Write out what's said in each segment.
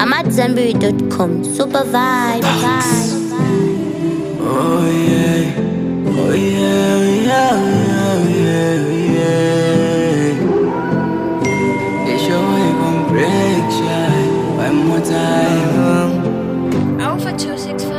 I'm at Zenberry.com. Super vibe. Oh yeah, oh yeah, yeah, yeah, yeah, yeah. It's your way gon' break shine one more time. Alpha 265.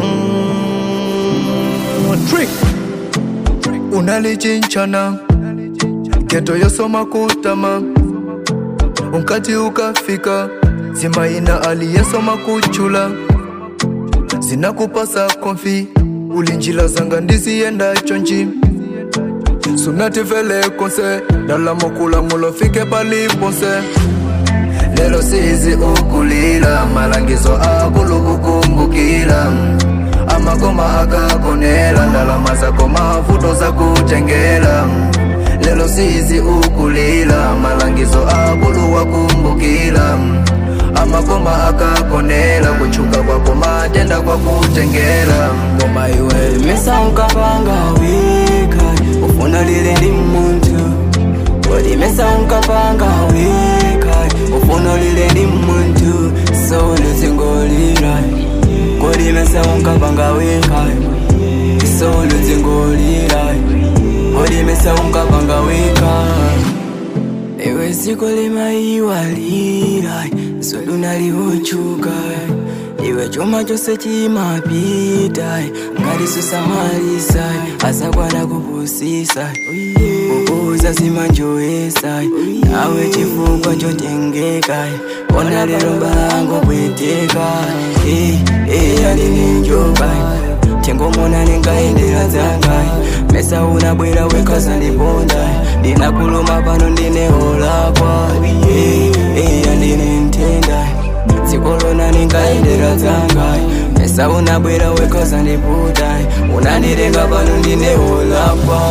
trick unalichinchana geto yosoma kutama unkati ukafika zimaina aliyesoma kuchula zinakupasa konfi ulinjila zanga ndiziyenda chonji sunativele konse dalamokula mulofike paliponse lelo sizi ukulila malangizo akulukukumbukila amakoma akakonela ndalama zako mavuto za kutengela lelo sizi ukulila malangizo akuluwa kumbukila amakoma akakonela kuchuka kwako matenda kwa kutengela Ngoma iwe mesa unkapanga wika ufuna lile ndi muntu Kodi mesa unkapanga wika ufuna lile ndi muntu Solo zingolira Kodi mesa unkapanga wika Solo zingolira Kodi mesa unkapanga wika Ewe siko limaiwalira Zulu naliuchuka Iwe chuma chose chimapita Ngati susamalisa Asakwana kupusisa Kukuza simanjoesa Nawe chifukwa chotengeka Ona lero mbalango kweteka Eh, eh, alininjoka Tengomona ningaendera dzangai Mesa unabwera wekaza ndiponda Ndinakuluma pano ndineolakwa Eh, eh, andine ntenda Tsikolona ningaendera dzangai Mesa unabwera wekaza ndiputa Unandirenga pano ndineolakwa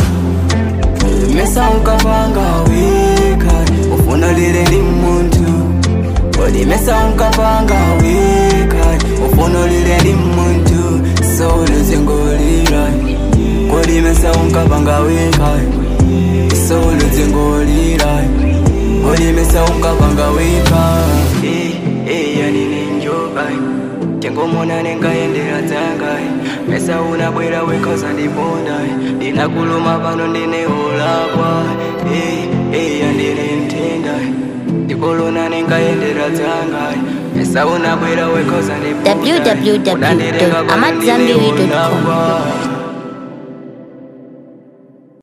Mesa unkapanga wika Ufuna lile ndi muntu Kodi mesa unkapanga wika Ufuna lile ndi muntu Solo zingolira Kodi mesa unkapanga wika Solo zingolira Kodi mesa unkapanga wika Eh, eh, yani ninjoka Tengomona nengaendera dzangai Mesa unabwera wekaza ndiponda Ndinakuluma pano ndineolakwa Eh, eh, yandine ntenda Ndikolona nengaendera dzangai Mesa unabwera wekaza ndiponda www.amatzambiri.com. Unandirenga pano ndineolakwa.